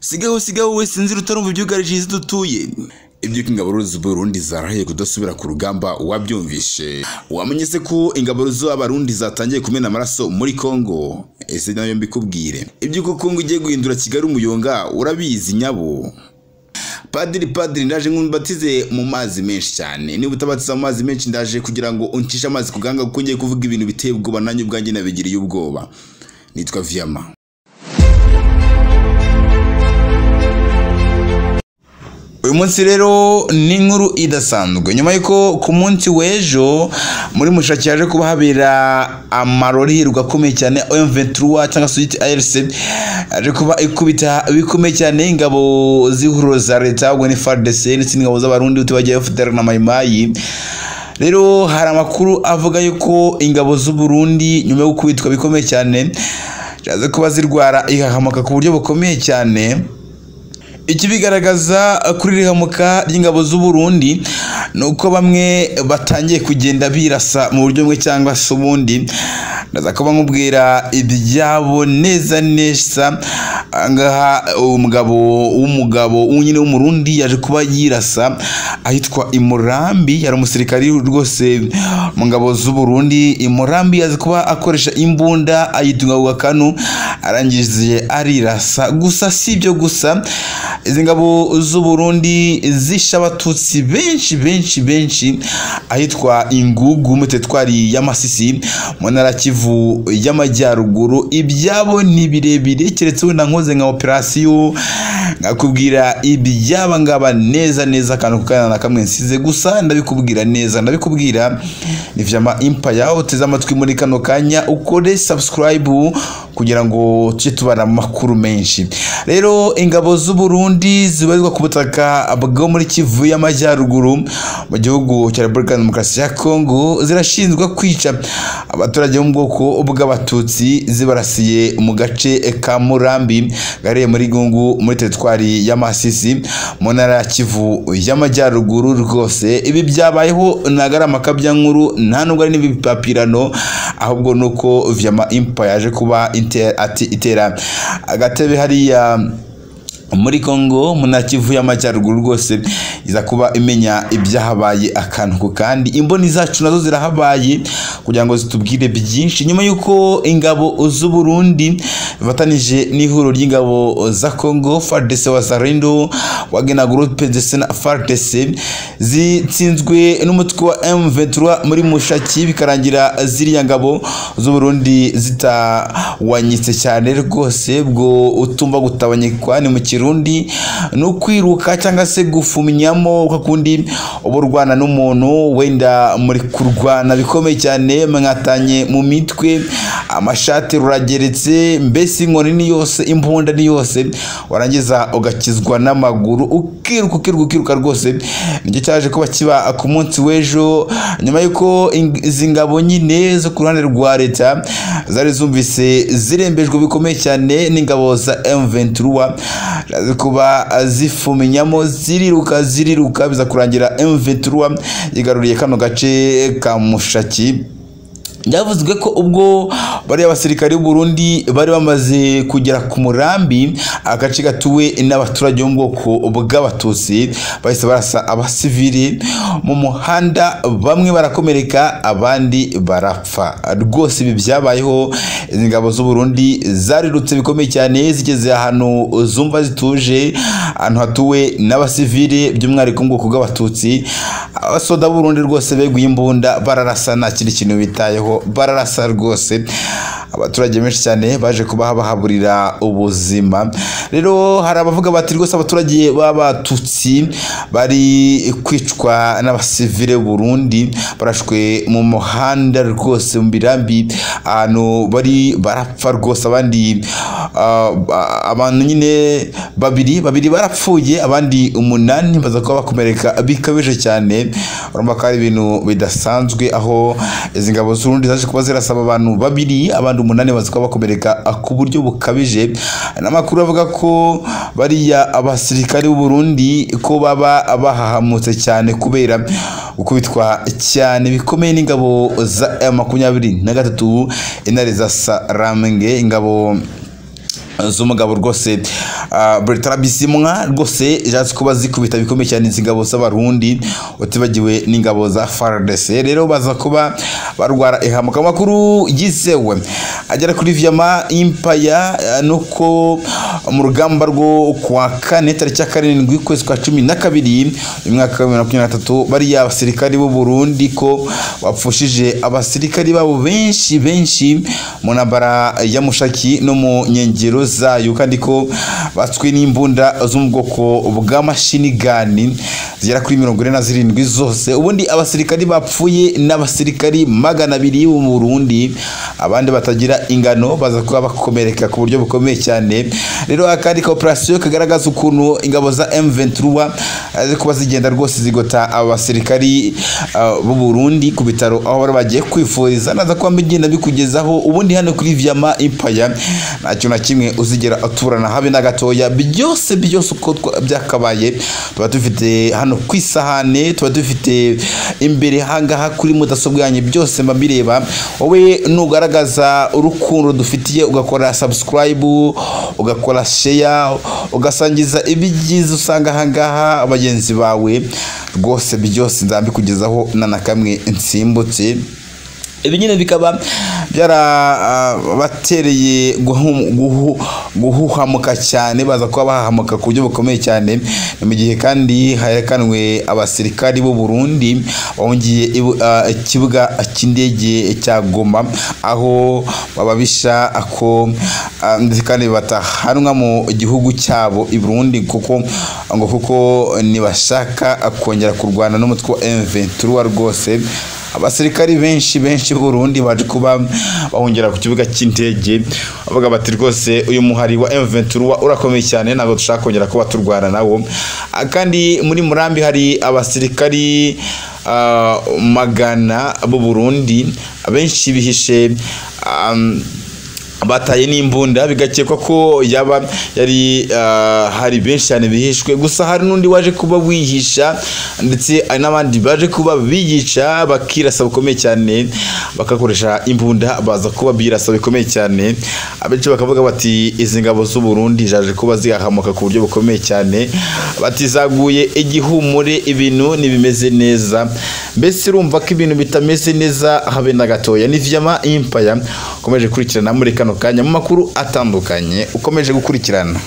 sigaho sigaho we sinzira utarumva ibyugarije isi dutuye iby'uko ingabo z'uburundi zarahiye kudasubira ku rugamba wabyumvishe wamenye se ko ingabo z'abarundi zatangiye kumena amaraso muri kongo ese nayo mbikubwire iby'uko kongo igiye guhindura kigali umuyonga urabizi nyabo padiri padiri ndaje nkumbatize mu mazi menshi cyane niba utabatiza mu mazi menshi ndaje kugira ngo uncishe amazi ku gahanga kuko ngiye kuvuga ibintu biteye ubwoba nanjye ubwanjye nabigiriye ubwoba nitwa viyama uyu munsi rero ni inkuru idasanzwe nyuma y'uko ku munsi w'ejo muri mushaki yaje kuba habera amarori hirwa akomeye cyane omventura cyangwa se ayirisi yaje kuba ikubita bikomeye cyane ingabo z'ihuriro za leta ubwo ni faridese ndetse n'ingabo z'abarundi utibagiye bafite na mayimayi rero hari amakuru avuga yuko ingabo z'uburundi nyuma yo gukubitwa bikomeye cyane zaje kuba zirwara ihahamuka ku buryo bukomeye cyane iki bigaragaza kuri rihamuka ry'ingabo z'uburundi ni uko bamwe batangiye kugenda birasa mu buryo bumwe cyangwa se ubundi ndaza kuba nkubwira ibyabo neza neza ahangaha umugabo w'umugabo nyine w'umurundi yaje kuba yirasa ahitwa imurambi yari umusirikari rwose mu ngabo z'uburundi imurambi yazi kuba akoresha imbunda ayitunga ku gakanu arangije arirasa gusa si ibyo gusa izi ngabo z'uburundi zisha abatutsi benshi benshi benshi ahitwa ingugu mutetwari y'amasisi mu ntara kivu y'amajyaruguru ibyabo ni birebire keretse wenda nkoze nka operasiyo nkakubwira ibyaba ngaba neza neza akantu kukana na kamwe nsize gusa ndabikubwira neza ndabikubwira ni vyama impaya uteze amatwi muri kano kanya ukore subscribe kugira ngo tujye tubara amakuru menshi rero ingabo z'uburundi Burundi zibarizwa ku butaka bwo muri Kivu y'amajyaruguru mu gihugu cya Repubulika Demokarasi ya Kongo zirashinzwe kwica abaturage mu bwoko bw'abatutsi zibarasiye mu gace ka Murambi gariye muri Gungu muri teritwari ya Masisi mu ntara ya Kivu y'amajyaruguru rwose ibi byabayeho ntago ari amakabya nkuru nta nubwo ari n'ibipapirano ahubwo nuko Vyama Impa yaje kuba itera agatebe hariya muri kongo munakivu y'amajyaruguru rwose iza kuba imenya ibyahabaye akantu ku kandi imboni zacu nazo zirahabaye kugira ngo zitubwire byinshi nyuma y'uko ingabo z'uburundi bifatanije n'ihuriro ry'ingabo za kongo fardese wa zarendo wagena gurupe ndetse na fardese zitsinzwe n'umutwe wa m23 muri mushaki bikarangira ziriya ngabo z'uburundi zitawanyitse cyane rwose bwo utumva gutabanyikwa ni mu kirundi ni ukwiruka cyangwa se gufumyamo ukakundi uba urwana n'umuntu wenda muri kurwana bikomeye cyane mwatanye mu mitwe amashati rurageretse mbese inkoni ni yose imbunda ni yose warangiza ugakizwa n'amaguru ukiruka ukiruka ukiruka rwose nicyo cyaje kuba kiba ku munsi w'ejo nyuma y'uko izi ngabo nyine zo ku ruhande rwa leta zari zumvise zirembejwe bikomeye cyane n'ingabo za M23 ziraza kuba zifuminyamo ziriruka ziriruka biza kurangira M23 yigaruriye kano gace ka Mushaki byavuzwe ko ubwo bariya basirikare Burundi bari bamaze kugera ku murambi agace gatuwe n'abaturage bo mu bwoko bw'abatutsi bahise barasa abasivili mu muhanda bamwe barakomereka abandi barapfa rwose ibi byabayeho ingabo z'uburundi zarirutse bikomeye cyane zigeze ahantu zumva zituje ahantu hatuwe n'abasivili by'umwihariko mu bwoko bw'abatutsi abasoda b'urundi rwose beguye imbunda bararasa nta kindi kintu bitayeho bararasa rwose abaturage benshi cyane baje kuba bahaburira ubuzima rero hari abavuga bati rwose abaturage b'abatutsi bari kwicwa n'abasivile Burundi barashwe mu muhanda rwose mu birambi ahantu bari barapfa rwose abandi abantu nyine babiri babiri barapfuye abandi umunani baza kuba bakomereka bikabije cyane urumva ko ari ibintu bidasanzwe aho izi ngabo z'urundi zaje kuba zirasaba abantu babiri abandi abandi umunani baza kuba bakomereka ku buryo bukabije n'amakuru avuga ko bariya abasirikari b'u Burundi ko baba bahahamutse cyane kubera gukubitwa cyane bikomeye n'ingabo za makumyabiri na gatatu intare za Sarambwe ingabo z'umugabo rwose ah, Bertrand bisimwa rwose zashe kuba zikubita bikomeye cyane izi ngabo z'abarundi utibagiwe n'ingabo za FARDC rero baza kuba barwara ihamuka makuru yizewe agera kuri Vyama Impaya ah, nuko mu rugamba rwo kwa kane tariki ya karindwi kwezi kwa cumi na kabiri uyu mwaka wa bibiri na makumyabiri na gatatu bariya basirikari b'u Burundi ko bapfushije abasirikari babo benshi benshi mu ntambara ya mushaki no mu nkengero zayo kandi ko batswe n'imbunda zo mu bwoko bwa mashini gani zigera kuri mirongo ine na zirindwi zose ubundi abasirikari bapfuye n'abasirikari magana abiri bo mu Burundi abandi batagira ingano baza kuba bakomereka ku buryo bukomeye cyane rero akandi ka operasiyo kagaragaza ukuntu ingabo za M23 ziri kuba zigenda rwose zigota abasirikari ah, b'u Burundi ku bitaro aho bari bagiye kwifuriza naza kuba mbigenda bikugezaho ubundi hano kuri Vyama Empire nta kintu na kimwe uzigera aturana habe na gatoya byose byose uko twa- byakabaye tuba dufite hano ku isahane tuba dufite imbere hangaha kuri mudasobwa yanyu byose mba mbireba wowe nugaragaza urukundo dufitiye ugakora subscribe ugakora share ugasangiza ibyiza usanga ahangaha bagenzi bawe rwose byose nzabikugezaho na na kamwe nsimbutse ibi nyine bikaba byarabatereye guhuhamuka cyane baza kuba bahahamuka ku buryo bukomeye cyane ni mu gihe kandi herekanwe abasirikari b'u Burundi bahungiye ibu- ah, ikibuga cy'indege cya Goma aho bababisha ako ah, ndetse kandi batahanwa mu gihugu cyabo i Burundi kuko ngo kuko nibashaka kongera kurwana n'umutwe wa M23 rwose abasirikari benshi benshi b'u Burundi baje kuba bahungira ku kibuga cy'indege bavuga bati rwose uyu muhari wa M23 urakomeye cyane ntabwo dushaka kongera kuba turwana nawo Ah, kandi muri Murambi hari abasirikari ah, magana b'u Burundi abenshi bihishe ah, bataye n'imbunda bigakekwa ko yaba yari ah, hari benshi cyane bihishwe gusa hari n'undi waje kuba wihisha ndetse hari n'abandi baje kuba biyica bakirasa bikomeye cyane bagakoresha imbunda baza kuba birasa bikomeye cyane abenshi bakavuga bati izi ngabo z'u Burundi zaje kuba zihahamuka ku buryo bukomeye cyane bati zaguye igihumure ibintu ntibimeze neza mbese urumva ko ibintu bitameze neza habe na gatoya ni vyama impaya ukomeje gukurikirana muri kano kanya mu makuru atandukanye ukomeje gukurikirana